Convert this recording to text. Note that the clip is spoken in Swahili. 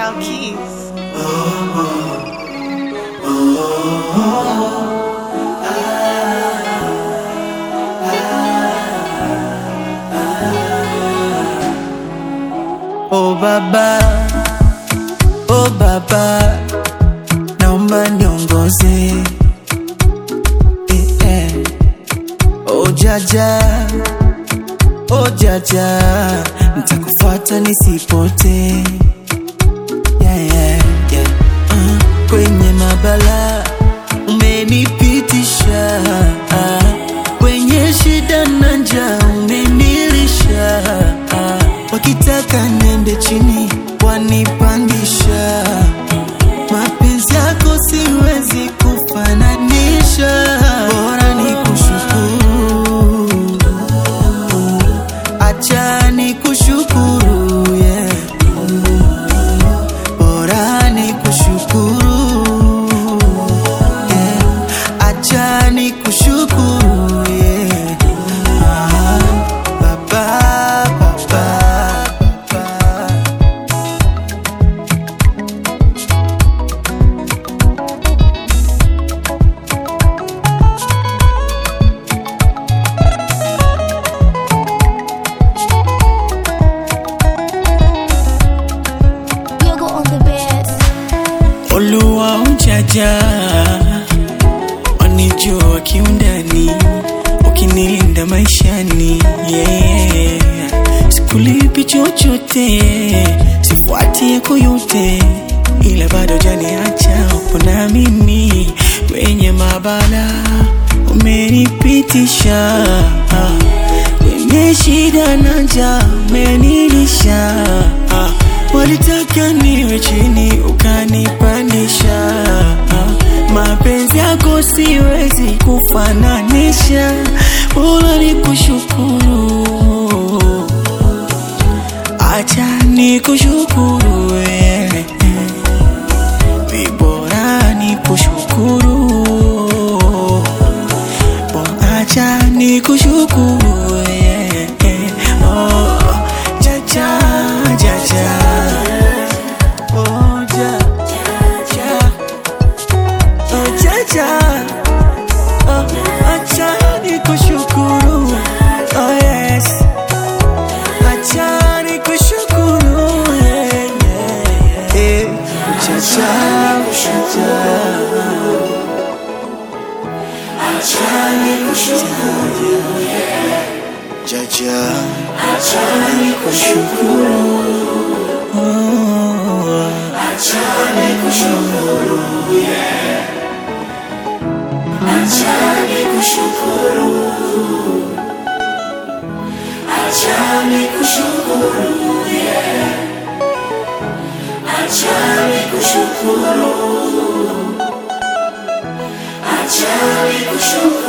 Sound Keys. Oh baba, oh baba, naomba niongoze eh, eh. Oh jaja, oh jaja, nitakufuata nisipote yeah, yeah, yeah. Uh, kwenye mabala umenipitisha uh, kwenye shida na njaa umenilisha uh, wakitaka nende chini wanipandisha mapenzi yako siwezi kufananisha bora ni kushukuru acha ni kushukuru yeah. bora ni kushukuru yeah. acha ni kushukuru yeah. ah, baba, baba, baba. Yogo on the bed. Oluwa ujaja wanijua kiundani, ukinilinda maishani yeah. Sikulipi chochote, sifuati yako yote, ila bado janiacha upo na mimi kwenye mabala umenipitisha kwenye shida na njaa umenilisha ah. Walitaka niwe chini ukanipandisha ah. Mapenzi yako siwezi kufananisha, bora ni kushukuru, acha ni kushukuru wewe, vibora ni kushukuru, Bora acha ni kushukuru wewe, oh, jaja jaja Oh, ja, ja. Oh, jaja. Oh, acha nikushukuru. Oh, yes. Acha nikushukuru. Yeah, yeah, yeah. Eh, jaja, jaja. Jaja, acha nikushukuru. Oh. Acha nikushukuru